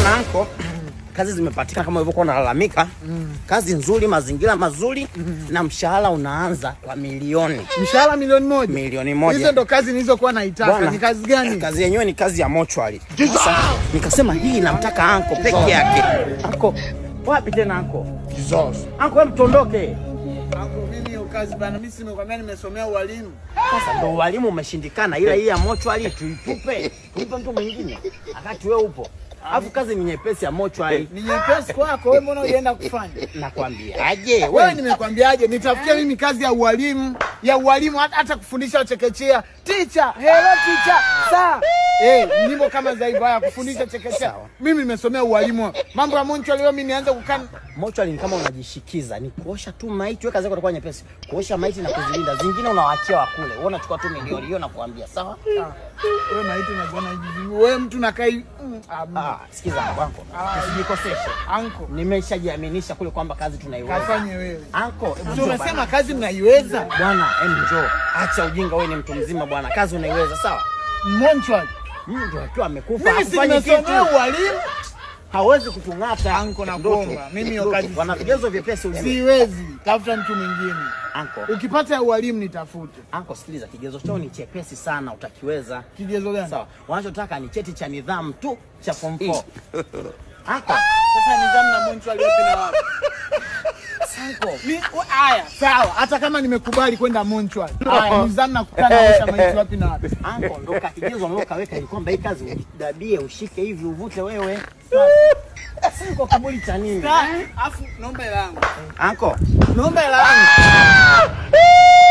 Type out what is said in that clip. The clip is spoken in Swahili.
bwana anko kazi zimepatikana kama ulivyokuwa unalalamika kazi nzuri mazingira mazuri na mshahara unaanza kwa milioni Mshahara milioni moja. milioni moja Hizo ndo kazi nilizokuwa naitaka. Bwana, Ni kazi gani? kazi yenyewe ni kazi ya mochwari sasa nikasema hii namtaka anko peke yake anko wapi tena anko anko we mtondoke Anko, mimi hiyo kazi bana, mimi simekwambia nimesomea ualimu. sasa ndo ualimu umeshindikana ila hii ya mochwari tuitupe tuipe mtu mwingine wakati we upo alafu kazi ni nyepesi ya mochwari Ni nyepesi kwako, wewe mbona unaenda kufanya? nakwambia aje Wewe we nimekwambiaje, nitafutia mimi kazi ya ualimu, ya ualimu hata, hata kufundisha chekechea. Teacher, hello teacher. Saa. Eh, nyimbo kama za hivyo haya kufundisha chekechea. Sawa. Mimi nimesomea ualimu. Mambo ya moncho leo mimi nianze kukaa mochwari ni kama unajishikiza ni kuosha tu maiti we kazi yako itakuwa nyepesi kuosha maiti na kuzilinda zingine unawaachia wakule wewe unachukua tu milioni hiyo nakuambia sawa wewe maiti unajiona hivi. Wewe mtu nakaa hivi. Mm, ah, ah, sikiza wanko usijikoseshe Anko, nimeshajiaminisha kule kwamba kazi tunaiweza kafanye wewe. anko hebu Si njoo unasema bana. kazi mnaiweza? bwana em njoo acha ujinga wewe ni mtu mzima bwana kazi unaiweza sawa Moncho. mtu akiwa amekufa Mimi si hakufanyi nimesomea kitu ualimu. hawezi kutung'ata Anko, Ndoto. nakuomba. Mimi hiyo Ndoto. kazi wana vigezo vyepesi ujue Siwezi. Tafuta mtu mwingine. anko Ukipata ya ualimu nitafute. anko sikiliza kigezo chao ni chepesi sana utakiweza Kigezo gani? sawa wanachotaka ni cheti cha nidhamu tu cha form 4 anko Sasa nidhamu na Moncho aliyopi na wapi? anko Ni haya, sawa. Hata kama nimekubali kwenda Moncho. Haya, nidhamu na kukana osha maiti wapi na wapi? anko ndo kakigezo nilokaweka ni kwamba hii kazi udabie ushike hivi uvute wewe sasa kwa kiburi cha nini Afu naomba hela yangu. anko Naomba hela yangu.